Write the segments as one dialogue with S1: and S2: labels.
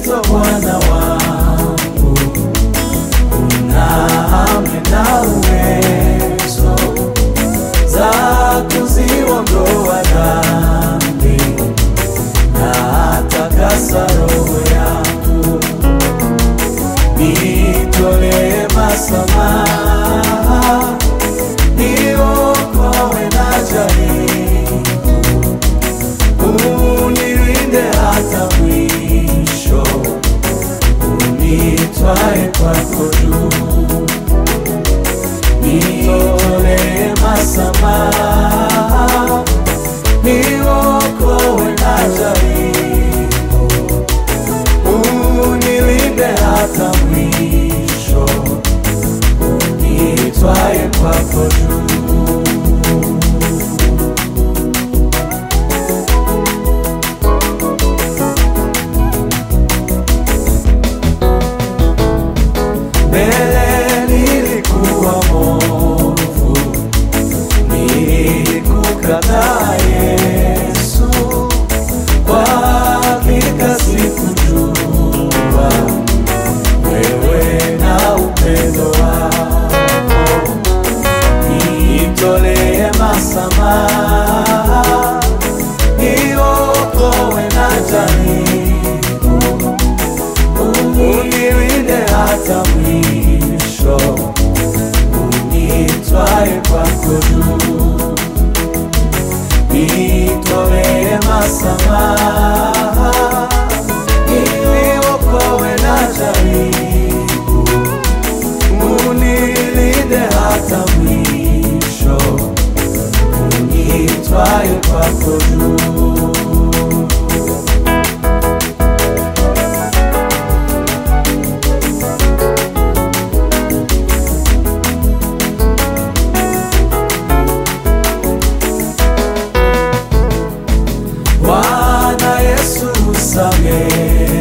S1: Kristo Bwana wangu, una amri na uwezo za kuziondoa dhambi na takasa roho yangu, nitolee masamaha, niokoe na jaribu, unilinde hata mwisho, unitwae kwako juu, nitolee masamaha, niokoe na jaribu, unilinde hata mwisho, unitwae kwako juu. Mbele nilikuwa mwovu, nilikukataa Yesu, kwa hakika sikujua wewe na upendo wako, nitolee masamaha, niokoe na jaribu unilinde hata mwisho, unitwae kwako juu, nitolee masamaha, niokoe na jaribu, unilinde hata mwisho, unitwae kwako juu. Bwana Yesu samehe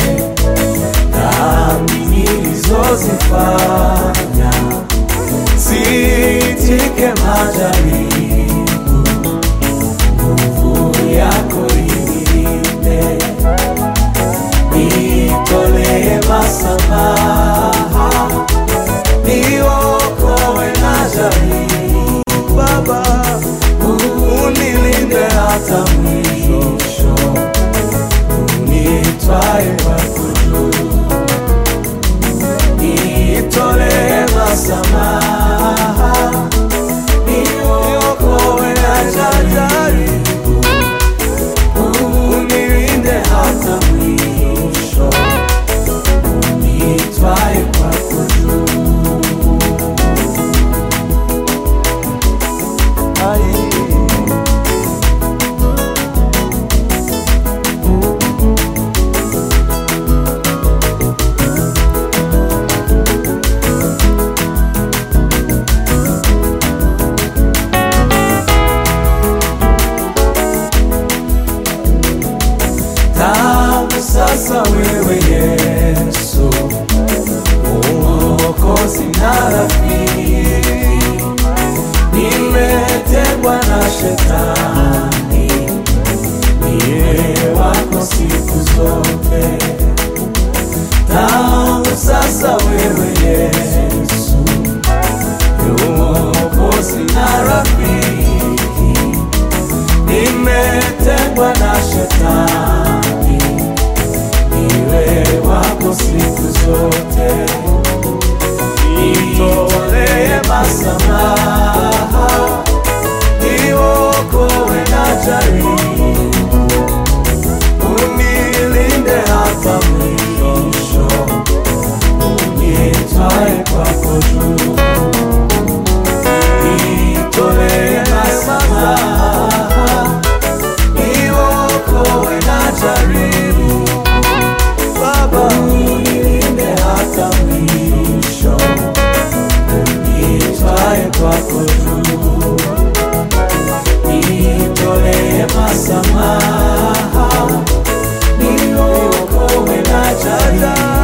S1: dhambi nilizozifanya, sitike majaribu, nguvu yako inilinde, nitolee masamaha, niokoe na jaribu, Baba unilinde hata mwisho, unitwae kwako juu, nitolee masamaha, niokoe na jaribu, unilinde hata mwisho, unitwae kwako juu. Ai. Tangu sasa wewe Yesu, Mwokozi na rafiki, nimetengwa na shetani, niwe wako siku zote. Tangu sasa wewe Yesu, Mwokozi na rafiki, nimetengwa na shetani, niwe wako siku zote. Nitolee masamaha, niokoe na jaribu, unilinde hata mwisho, unitwae kwako juu. Nitolee masamaha, niokoe na jaribu, Baba unilinde hata mwisho, unitwae kwako juu. Nitolee masamaha, niokoe na jaribu